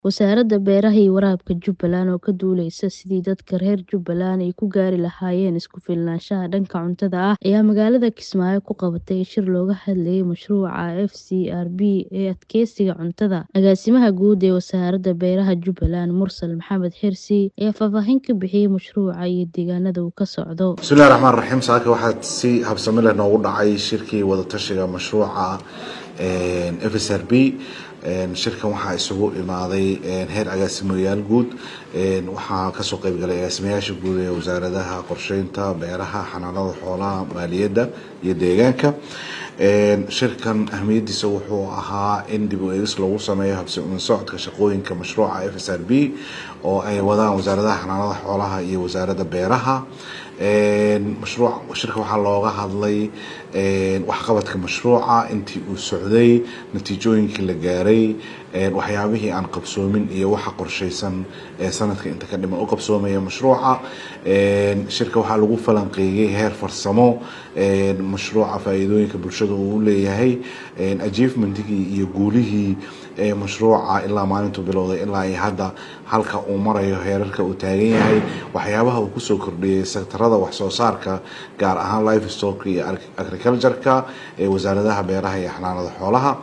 Wasaaradda Beeraha iyo Waraabka Jubbaland oo ka duuleysa sidii dadka reer Jubbaland ay ku gaari lahaayeen isku filnaanshaha dhanka cuntada ah ayaa magaalada Kismaayo ku qabatay shir looga hadlayay mashruuca FCRB ee adkeysiga cuntada. Agaasimaha guud ee Wasaaradda Beeraha Jubbaland, Mursal Maxamed Xirsi, ayaa faahfaahin ka bixiyay mashruuca iyo deegaanada uu ka socdo. bismillahi raxmaan raxiim saaka waxaa si habsami leh noogu dhacay shirkii wadatashiga mashruuca FSRB shirkan waxaa isugu imaaday heer agaasimayaal guud waxaa kasoo qeyb galay agaasimayaasha guud ee wasaaradaha qorsheynta beeraha xanaanada xoolaha maaliyadda iyo deegaanka shirkan ahmiyadiisa wuxuu ahaa in dib u eegis lagu sameeyo habsami socodka shaqooyinka mashruuca FSRB oo ay wadaan wasaaradaha xanaanada xoolaha iyo wasaaradda beeraha mashruuc shirka waxaa looga hadlay waxqabadka mashruuca intii uu socday natiijooyinkii la gaaray waxyaabihii aan qabsoomin iyo waxa qorsheysan ee sanadka inta ka dhiman u qabsoomaya mashruuca shirka waxaa lagu falanqeeyey heer farsamo mashruuca faa-iidooyinka bulshada uu leeyahay achievementigii iyo guulihii mashruuca ilaa maalintuu bilowday ilaa iyo hadda halka uu marayo heerarka uu taagan yahay waxyaabaha uu kusoo kordhiyey sektarada wax soo saarka gaar ahaan life stock iyo agriculture-ka ee wasaaradaha beeraha iyo xanaanada xoolaha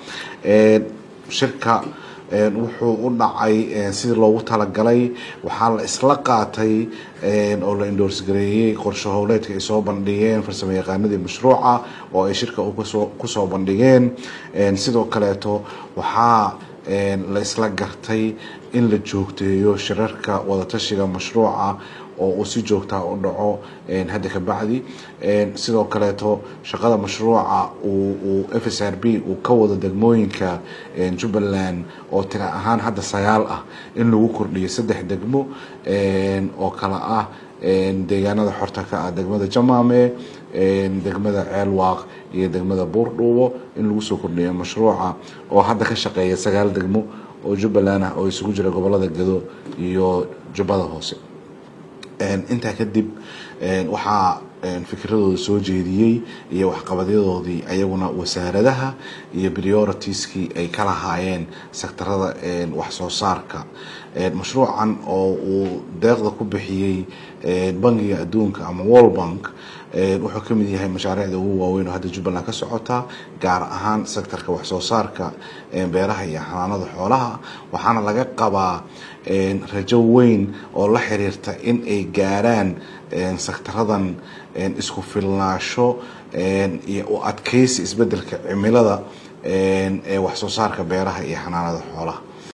shirka wuxuu u dhacay sidii loogu talagalay waxaa la isla qaatay oo la endorse gareeyey qorshe howleedka ay soo bandhigeen farsamo yaqaanadii mashruuca oo ay shirka kusoo bandhigeen sidoo kaleeto waxaa la isla gartay in la joogteeyo shirarka wadatashiga mashruuca oo uu si joogtaa u dhaco hadda ka bacdi sidoo kaleeto shaqada mashruuca uu f s r b uu ka wado degmooyinka jubbaland oo tira ahaan hadda sagaal ah in lagu kordhiyo saddex degmo oo kala ah deegaanada xorta ka ah degmada jamaame degmada ceelwaaq iyo degmada buurdhuubo in lagu soo kordhiyo mashruuca oo hadda ka shaqeeya sagaal degmo oo jubbaland ah oo isugu jira gobolada gedo iyo jubbada hoose intaa kadib waxaa fikradooda soo jeediyey iyo waxqabadyadoodii ayaguna wasaaradaha iyo prioritieskii ay ka lahaayeen sektarada wax soo saarka mashruucan oo uu deeqda ku bixiyey bangiga adduunka ama world bank wuxuu ka mid yahay mashaariicda ugu waaweyn oo hadda jubbaland ka socota gaar ahaan sektarka wax soo saarka beeraha iyo xanaanada xoolaha waxaana laga qabaa rajo weyn oo la xiriirta in ay gaaraan sektaradan isku filnaasho iyo u adkeysi isbedelka cimilada ee wax soo saarka beeraha iyo xanaanada xoolaha